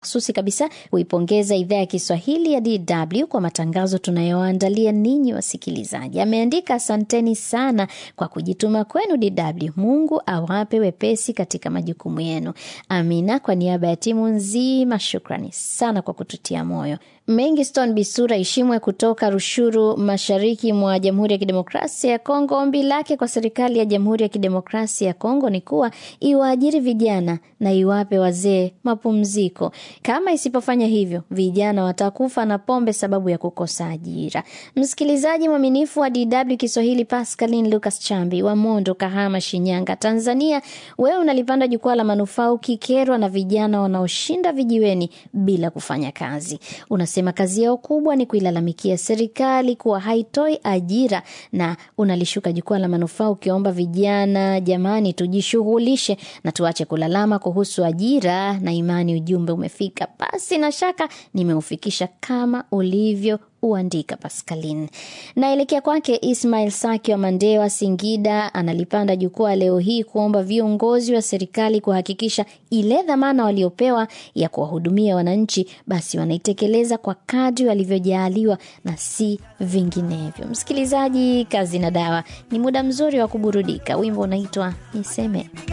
maksusi kabisa kuipongeza idhaa ya Kiswahili ya DW kwa matangazo tunayoandalia ninyi wasikilizaji. Ameandika, asanteni sana kwa kujituma kwenu DW. Mungu awape wepesi katika majukumu yenu. Amina. Kwa niaba ya timu nzima, shukrani sana kwa kututia moyo. Mengiston Bisura Ishimwe kutoka Rushuru, mashariki mwa Jamhuri ya Kidemokrasia ya Kongo. Ombi lake kwa serikali ya Jamhuri ya Kidemokrasia ya Kongo ni kuwa iwaajiri vijana na iwape wazee mapumziko. Kama isipofanya hivyo, vijana watakufa na pombe sababu ya kukosa ajira. Msikilizaji mwaminifu wa DW Kiswahili, Pascaline Lucas Chambi wa Mondo, Kahama, Shinyanga, Tanzania, wewe unalipanda jukwaa la manufaa ukikerwa na vijana wanaoshinda vijiweni bila kufanya kazi. Unasema kazi yao kubwa ni kuilalamikia serikali kuwa haitoi ajira, na unalishuka jukwaa la manufaa ukiomba vijana, jamani, tujishughulishe na tuache kulalama kuhusu ajira na imani. Ujumbe umefika, basi na shaka nimeufikisha kama ulivyo uandika Pascaline. Naelekea kwake Ismail Saki wa Mandewa, Singida, analipanda jukwaa leo hii kuomba viongozi wa serikali kuhakikisha ile dhamana waliopewa ya kuwahudumia wananchi basi wanaitekeleza kwa kadri walivyojaaliwa na si vinginevyo. Msikilizaji, kazi na dawa ni muda mzuri wa kuburudika. Wimbo unaitwa Niseme.